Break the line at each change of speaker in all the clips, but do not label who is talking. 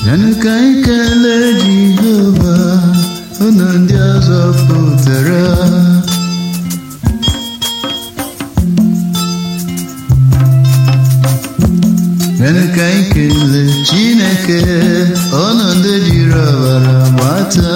yanụ ka anyị kelee Jehova unu ndị ọzọ pụtara yanụ ka anyị kelee Chineke unu ndị jiri ọbara gbata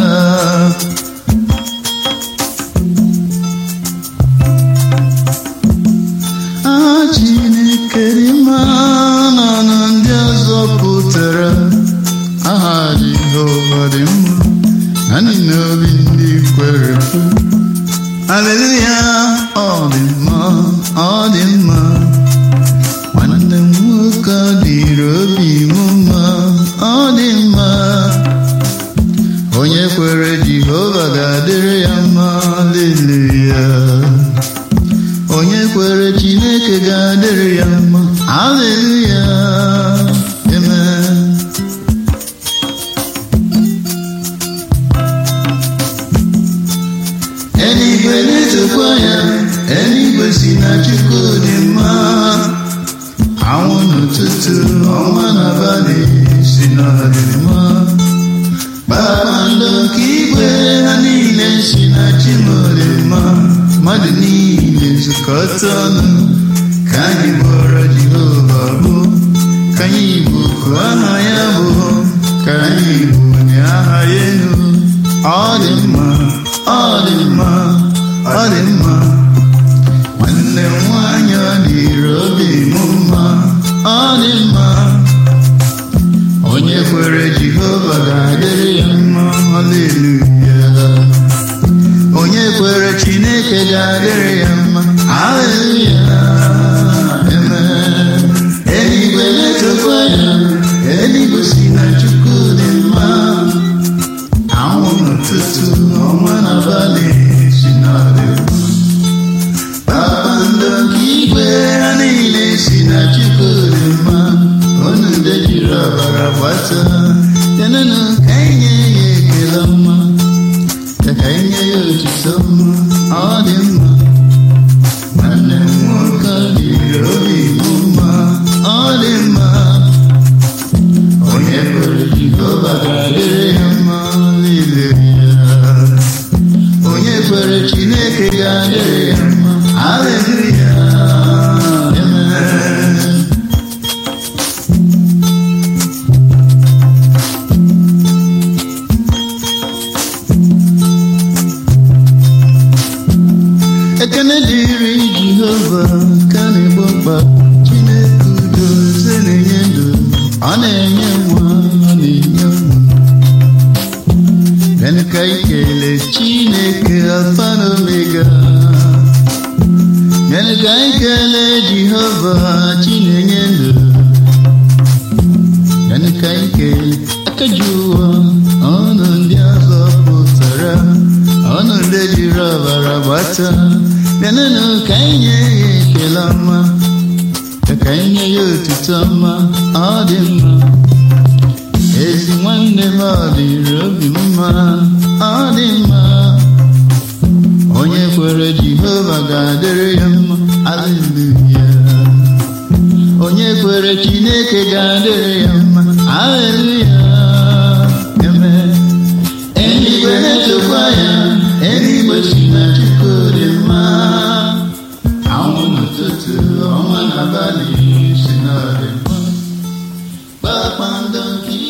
aha Chineke dị mma n'ọnụ ndị ọzọ pụtara aha Jehova dị mma naanị n'obi ndị kwere ekwe Haleluya ọ dị mma ọ dị mma nwanne m nwoke ọ dịrị obi m mma ọ dị mma onye kwere Jehova ga-adịrị ya mma Haleluya onye kwere Chineke ga-adịrị ya mma Haleluya amen eluigwe na-etokwa ya eluigwe si na Chukwu dị mma anwụ n'ụtụtụ ọnwa n'abalị si na dị mma kpakpando nke igwe ha niile si na Chimodi mma mmadụ niile zukọta ọnụ ka anyị kpọrọ Jehova bụ ka anyị bụku aha ya bụ ka anyị bunye aha ya elu ọ dị mma ọ dị mma ọ dị mma nwanne m nwanyị ọ dịrị obi m mma ọ dị mma onye kwere Jehova ga-adịrị ya mma haleluya onye kwere Chineke ga-adịrị ya mma haleluya amen eluigwe na-etokwa ya eluigwe si na Chukwu dị mma anwụ n'ụtụtụ ọnwa n'abalị si na dị mma kpakpando nke igwe ha niile si na Chukwu dị mma unu ndị jiri ọbara gbata yanụnụ ka anyị nye ya ekele mma ka ka anyị nye ya otuto mma ọ dị mma nwanne m nwoke ọ dịrị obi m mma ọ dị mma onye kwere Jehova ga-adịrị ya mma haleluya onye kwere Chineke ga-adịrị ya mma haleluya amen ekene dịrị Jehova ka na-egbo mkpa Chineke udo eze na-enye ndụ ọ na-enye nwa ọ na-enye nwa Bịanụ ka anyị kelee Chineke Alfa na Omega Bịanụ ka anyị kelee Jehova Chinenye ndụ Bịanụ ka anyị kelee aka ji ụwa ọnụ ndị ọzọ pụtara ọnụ ndị jiri ọbara gbata bịanụnụ ka anyị nye ya ekele ọma ka ka anyị nye ya otuto ọma ọ dị mma ezi nwanne m ọ dịrị obi m mma ọ dị mma onye kwere Jehova ga-adịrị ya mma aleluya onye kwere Chineke ga-adịrị ya mma aleluya amen eluigwe na-etokwa ya eluigwe si na Chukwu dị mma anwụ n'ụtụtụ ọnwa n'abalị si na dị mma kpakpando nke